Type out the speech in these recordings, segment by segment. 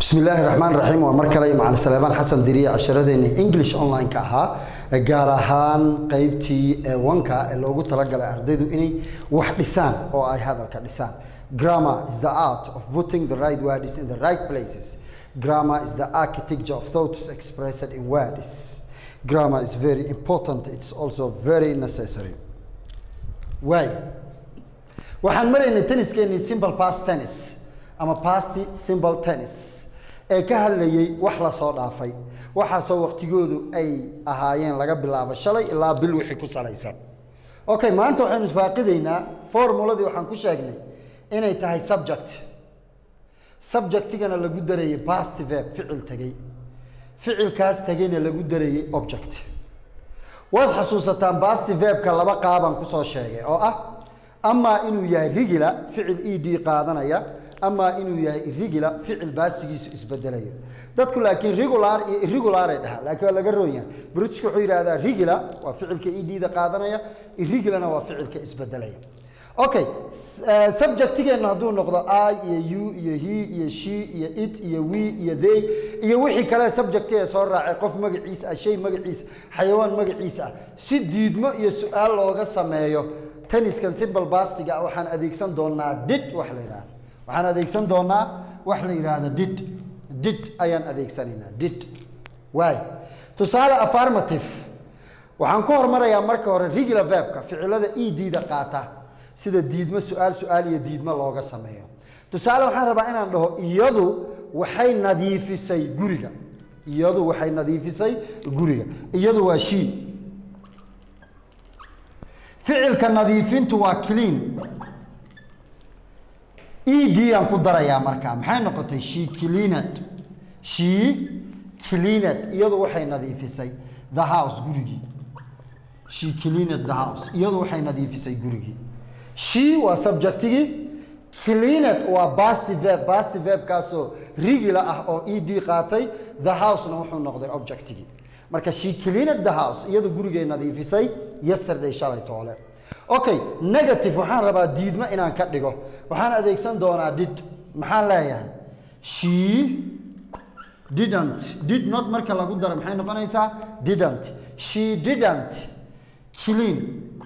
bismi illaahi raxmaan raxiim waa mar kale macalin saleebaan xasan diriye casharadeenni english online-ka ahaa gaar ahaan qeybtii ewanka ee loogu talagalay ardaydu inay wax dhisaan oo ay hadalka dhisaan grammar is the art of putting the right words in the right places grammar is the architecture of thoughts expressed in words grammar is very important it's also very necessary waay waxaan maraynay tenniskeenii simple past tennis ama past simple tennis ee ka hadlayay wax la soo dhaafay waxaasoo waqtigoodu ay ahaayeen laga bilaabo shalay ilaa bil wixii ku salaysan okay maanta waxaynu isfaaqidaynaa formuladii waxaan ku sheegnay inay tahay subject subjectigana lagu darayay past verb ficil tegey ficilkaas tegeyna lagu darayay object waad xasuusataan past verbka laba qaabaan kusoo sheegay oo ah amaa inuu yahay rigila ficil e d qaadanaya amaa inuu yahay irigula ficil baasigiisu isbedelaya dadku laakiin regular iyo irregular ay dhahaan laakiin waa laga roon yahay britishka wuxuu yidhahdaa regular waa ficilka e d da qaadanaya irregulana waa ficilka isbedelaya okay subjectigeenna hadduu noqdo i iyo u iyo he iyo she iyo it iyo we iyo they iyo wixii kale subjecti ee soo raacay qof magaciisa ah shay magaciisa xayawaan magaciisa ah si diidmo iyo su-aal looga sameeyo tenniskan simple bastiga ah waxaan adeegsan doonaa did wax la yidhahda waxaan adeegsan doonaa wax la yidhaahdo did did ayaan adeegsanaynaa did waay tusaale affirmative waxaan ku hormarayaa marka hore regular verbka ficilada e d da qaata sida diidmo su-aal su-aal iyo diidmo looga sameeyo tusaale waxaan rabaa inaan dhaho iyadu waxay nadiifisay guriga iyadu waxay nadiifisay guriga iyadu waa she ficilka nadiifintu waa clean e d aan ku darayaa markaa maxay noqotay she cleaned she cleaned iyadu waxay nadiifisay the house gurigii she cleaned the house iyadu waxay nadiifisay gurigii she waa subjectigii cleaned waa basti verb basti verbkaasoo rigila ah oo e d qaatay the housena wuxuu noqday objectigii marka she cleaned the house iyadu gurigay nadiifisay yesterday shalay toole okay negative waxaan rabaa diidmo inaan ka dhigo waxaan adeegsan doonaa did maxaan leeyahay she didn't did not marka lagu daro maxay noqonaysaa didn't she didn't clean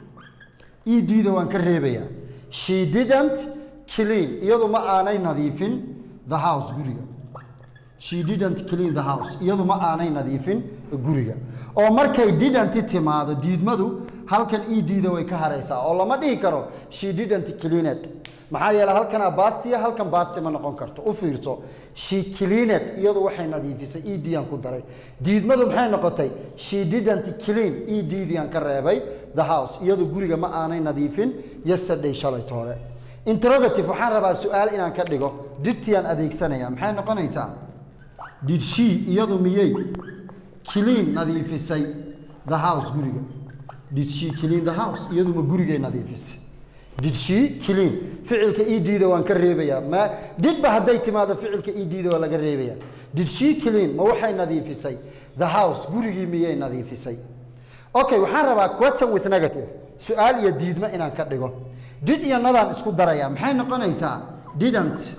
e d da waan ka reebayaa she didn't clean iyadu ma aanay nadiifin the house guriga she didn't clean the house iyadu ma aanay nadiifin guriga oo markay didn't timaado diidmadu halkan e d da way ka haraysaa oo lama dhihi karo she didn't cleaned maxaa yeele halkanaa bastiya halkan basti ma noqon karto u fiirso she cleaned iyadu waxay nadiifisay e d aan ku daray diidmadu maxay noqotay she didn't clean e d diaan ka reebay the house iyadu guriga ma aanay nadiifin yesterday shalay toole interrogative waxaan rabaa su-aal inaan ka dhigo didtiaan adeegsanaya maxay noqonaysaa did she iyadu miyey clean nadiifisay the house guriga did she clean the house iyadu ma gurigay nadiifisay did she clean ficilka e d da waan ka reebayaa ma didba hadday timaado ficilka e d da waa laga reebayaa did she clean ma waxay nadiifisay the house gurigii miyay nadiifisay okay waxaan rabaa question with negative su-aal iyo diidmo inaan ka dhigo did iyo nadaan isku darayaa maxay noqonaysaa didn't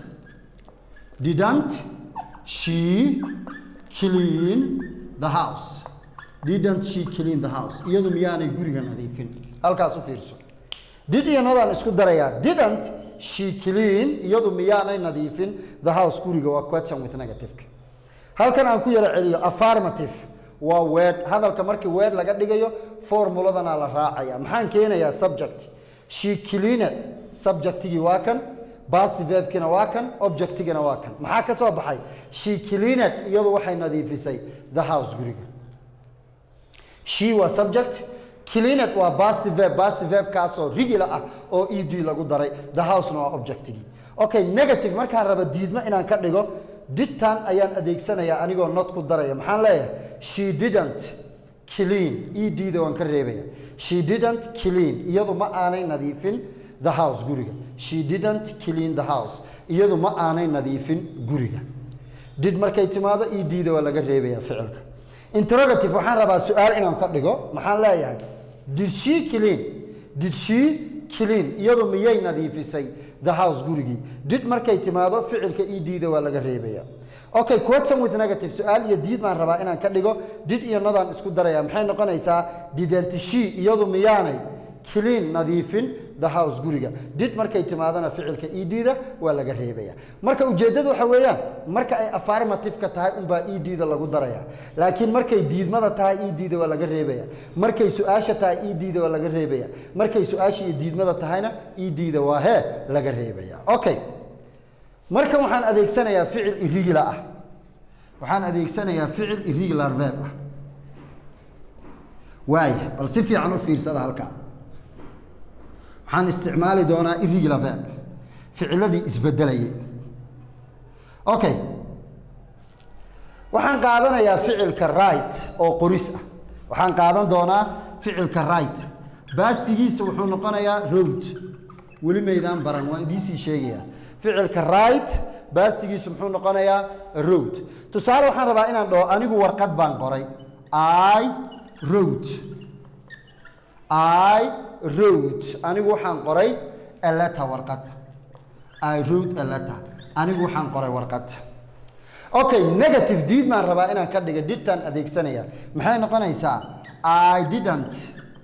didn't she clean the house didn't she clean the house iyadu miyaanay guriga nadiifin halkaas u fiirso did iyo nadaan isku darayaa didn't she clean iyadu miyaanay nadiifin the house guriga waa question with negative halkan aan ku yaro celiyo affirmative waa word hadalka markii word laga dhigayo formuladana la raacaya maxaan keenayaa subject she cleaned subjectigii waa kan past verbkina waa kan objectigina waa kan maxaa ka soo baxay she cleaned iyadu waxay nadiifisay the house guriga she waa subject cleaned waa past verb past verbkaasoo regular ah oo e d lagu daray the housena waa objectigii okay negative markaan raba diidmo inaan ka dhigo didtan ayaan adeegsanayaa anigoo not ku daraya maxaan leeyahay she didn't clean e d da waan ka reebaya she didn't clean iyadu ma aanay nadiifin the house guriga she didn't clean the house iyadu ma aanay nadiifin guriga did markay timaado e d da waa laga reebaya ficilka interrogative waxaan rabaa su-aal inaan ka dhigo maxaan leeyahay did she clean did she clean iyadu miyay nadiifisay the house gurigii did markay timaado ficilka e d da waa laga reebaya okay question with negative su-aal iyo diid baan rabaa inaan ka dhigo did iyo nodaan isku daraya maxay noqonaysaa didn't she iyadu miyaanay clean nadiifin the house guriga did markay timaadana ficilka edda waa laga reebaya marka ujeeddadu waxa weeyaan marka ay affirmative-ka tahay unbaa edda lagu daraya laakiin markay diidmada tahay edda waa laga reebaya markay su-aasha tahay edda waa laga reebaya markay su-aasha iyo diidmada tahayna edda waa hee laga reebaya okay markan waxaan adeegsanayaa ficil irregular ah waxaan adeegsanayaa ficil irregular verb ah waaya bal si fiican u fiirsada halkaa waxaan isticmaali doonaa irregular verb ficiladii isbedelayay okay waxaan qaadanayaa ficilka right oo qoris ah waxaan qaadan doonaa ficilka right baastigiisa wuxuu noqonayaa road weli maydaan baran waan idiisii sheegayaa ficilka right baastigiisu muxuu noqonayaa road tusaale waxaan rabaa inaan dhaho anigu warqad baan qoray i road i road anigu waxaan qoray a letter warqad i wrote a letter anigu waxaan qoray warqad okay negative deed baan rabaa inaan ka dhiga didtaan adeegsanaya maxay noqonaysaa i didn't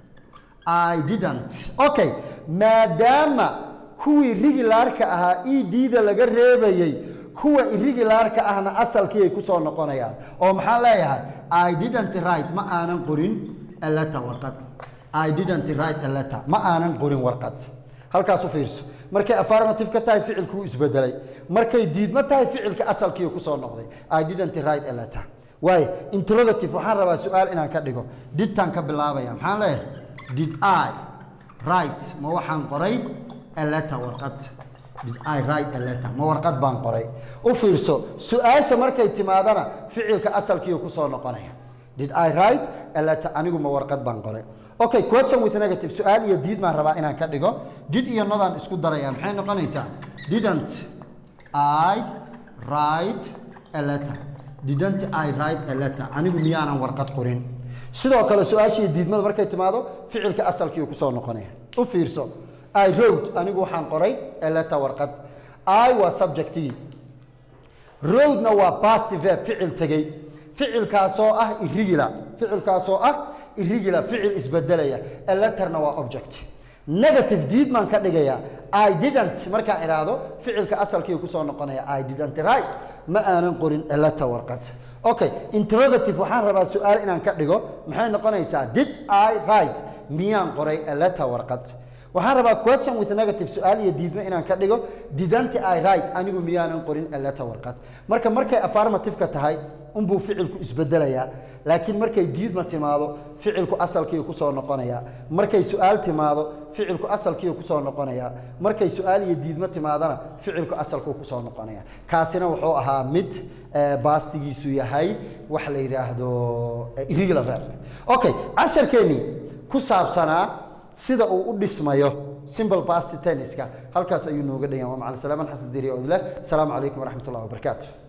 i didn't okay maadaama kuwii rigilaarka ahaa edda laga reebayey kuwa irregularka ahna asalkii ay kusoo noqonayaan oo maxaan leeyahay i didn't write ma aanan qorin a letter warqad i didn't write a letter ma aanan qorin warqad halkaas u fiirso markay affirmative ka tahay ficilkuu isbedelay markay diidmo tahay ficilka asalkii kusoo noqday i didn't write a letter waayo interrogative waxaan rabaa su-aal inaan ka dhigo didtaan ka bilaabaya maxaan leeyahay did i write ma waxaan qoray a letter warqad did i write a letter ma warqad baan qoray u fiirso su-aasha markay timaadana ficilka asalkii kusoo noqonaya did i write a letter anigu ma warqad baan qoray okay question with negative su-aal iyo diid baan rabaa inaan ka dhigo did iyo nodaan isku daraya maxay noqonaysaa didn't i write a letter didn't i write a letter anigu miyaanan warqad qorin sidoo kale su-aasha iyo diidmada markay timaado ficilka asalkii kusoo noqonaya u fiirso i wrote anigu waxaan qoray a letter warqad i waa subjectii roadna waa past verb ficil tegey ficilkaasoo ah irregular ficilkaasoo ah irregular ficil isbedelaya a letterna waa object negative deed baan ka dhigayaa i didn't markaan idhaahdo ficilka asalkii kusoo noqonaya i didn't write ma aanan qorin a letter warqad okay interrogative waxaan rabaa su-aal inaan ka dhigo maxay noqonaysaa did i write miyaan qoray a letter warqad waxaan rabaa question with negative su-aal iyo diidmo inaan ka dhigo didn't i write anigu miyaanan qorin a letter warqad marka markay affirmative-ka tahay unbuu ficilku isbedelayaa laakiin markay diidma timaado ficilku asalkii kusoo noqonayaa markay su-aal timaado ficilku asalkii kusoo noqonayaa markay su-aal iyo diidmo timaadana ficilku asalkuu kusoo noqonaya kaasina wuxuu ahaa mid baastigiisu yahay wax la yidhaahdo irregular verb okay casharkeennii ku saabsanaa sida uu u dhismayo simple past tenniska halkaas ayuu nooga dhayan waa macalin salaaman xasan diri odle asalaamu calaykum waraxmat ullahi wabarakaatu